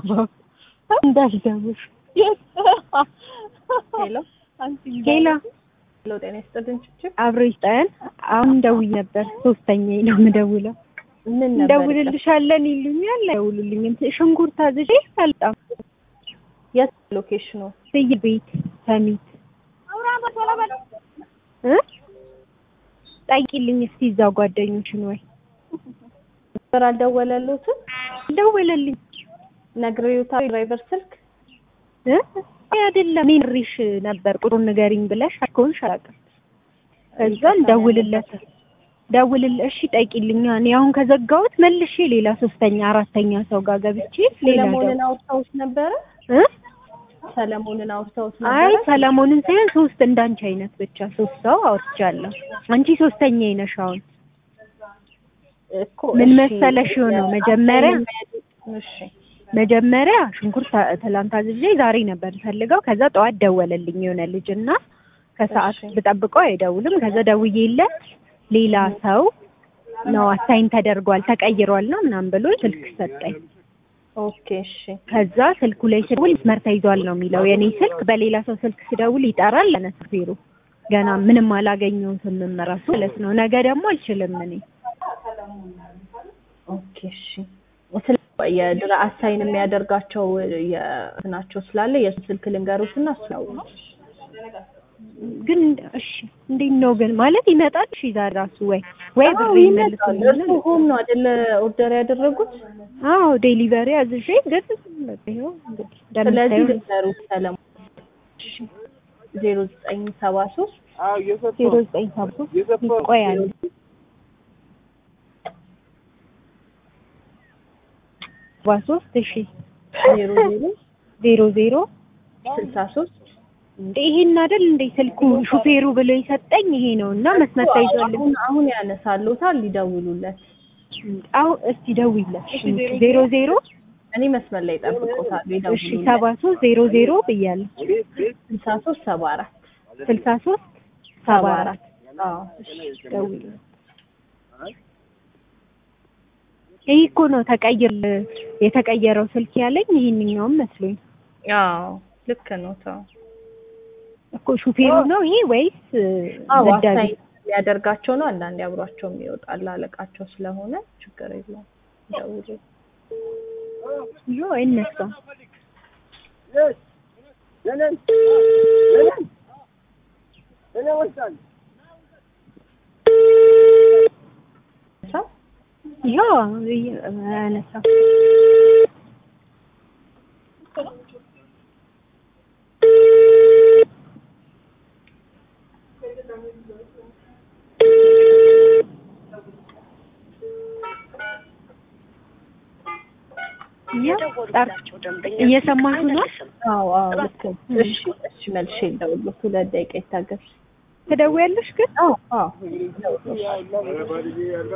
አልገባም እንዳልገቡሽ ሄሎ ሌላ ሄሎ፣ ጤና ይስጥልኝ ችችብ አብሮ ይስጠን። አሁን ደውዬ ነበር። ሶስተኛ ነው የምደውለው። ምን ነበር እንደውልልሻለን ይሉኛል፣ አይደውሉልኝም። ሽንኩርት አዝዤ አልጣም የት ሎኬሽኑ? ስይ ቤት ሰሚት እ ጠይቂልኝ እስቲ እዛው ጓደኞችን ወይ ነበር አልደወለሉትም? ደወለልኝ ነግሬውታል። ድራይቨር ስልክ እ አይደለም ሜሪሽ ነበር ቁጥሩን ንገሪኝ ብለሽ አልከውንሽ አላውቅም። ከዛ ደውልለት ደውልል እሺ ጠይቂልኛ። እኔ አሁን ከዘጋሁት መልሼ ሌላ ሶስተኛ አራተኛ ሰው ጋር ገብቼ ሌላ ሰለሞንን አውርተውት ነበረ? እ ሰለሞንን አውርተውት አይ ነበረ? ሰለሞንን ሳይሆን ሶስት እንዳንቺ አይነት ብቻ ሶስት ሰው አውርቻለሁ። አንቺ ሶስተኛ ነሽ አሁን እኮ ምን እሺ፣ መሰለሽ የሆነው መጀመሪያ እሺ መጀመሪያ ሽንኩርት ተ- ትላንት አዝዤ ዛሬ ነበር ፈልገው። ከዛ ጠዋት ደወለልኝ የሆነ ልጅ እና ከሰዓት እሺ። ብጠብቀው አይደውልም። ከዛ ደውዬለት ሌላ ሰው ነው አሳይን ተደርጓል ተቀይሯል ነው ምናምን ብሎ ስልክ ሰጠኝ። ኦኬ እሺ ከዛ ስልኩ ላይ ስደውል መስመር ተይዟል ነው የሚለው የኔ ስልክ። በሌላ ሰው ስልክ ስደውል ይጠራል ለነስፌሩ ገና ምንም አላገኘሁትም እራሱ ማለት ነው። ነገ ደግሞ አልችልም እኔ ኦኬ እሺ ስለ የድራ አሳይን የሚያደርጋቸው የናቸው ስላለ የሱ ስልክ ልንገሩትና እሱ ያው ግን እሺ እንዴት ነው ግን ማለት ይመጣል? እሺ ዛሬ ራሱ ወይ ወይ አዎ ብር ይመጣል። እርሱ ሆም ነው አይደለ ኦርደር ያደረጉት? አዎ ዴሊቨሪ አዝዤ ግን በቃ ይኸው እንግዲህ ስለዚህ እንደምታየው ልንገሩት ሰለሞን ዜሮ ዘጠኝ ሰባ ሶስት ዜሮ ዘጠኝ ሰባ ሶስት ቆይ አንዴ ሰባ ሶስት እሺ ዜሮ ዜሮ ዜሮ ዜሮ ስልሳ ሶስት እንዴ ይሄን አይደል እንዴ ስልኩ ሹፌሩ ብሎ የሰጠኝ ይሄ ነው እና መስመር ተይዟል። አሁን አሁን ያነሳሉታል ሊደውሉለት አሁን እስቲ ደውይለት ዜሮ ዜሮ እኔ መስመር ላይ ጠብቆታል እሺ ሰባ ሶስት ዜሮ ዜሮ ብያለሁ ስልሳ ሶስት ሰባ አራት ስልሳ ሶስት ሰባ አራት አዎ ደውይለት ይሄ እኮ ነው ተቀይር የተቀየረው ስልክ ያለኝ ይሄንኛውም መስሎኝ አዎ ልክ ነው ተው እኮ ሹፌሩ ነው ይሄ ወይስ አዎ ዘዳቢ? አሳይ ሊያደርጋቸው ነው አንዳንዴ አብሯቸውም ይወጣል አለቃቸው ስለሆነ ችግር የለውም ደውሉ ዮ አይነሳም ሰው ዮ አያነሳም ያ ጠር- እየሰማችሁ ነው አዎ አዎ ልክ ነው እሺ እሺ መልሼ ልደውልለት ሁለት ደቂቃ ይታገስ ትደውያለሽ ግን አዎ አዎ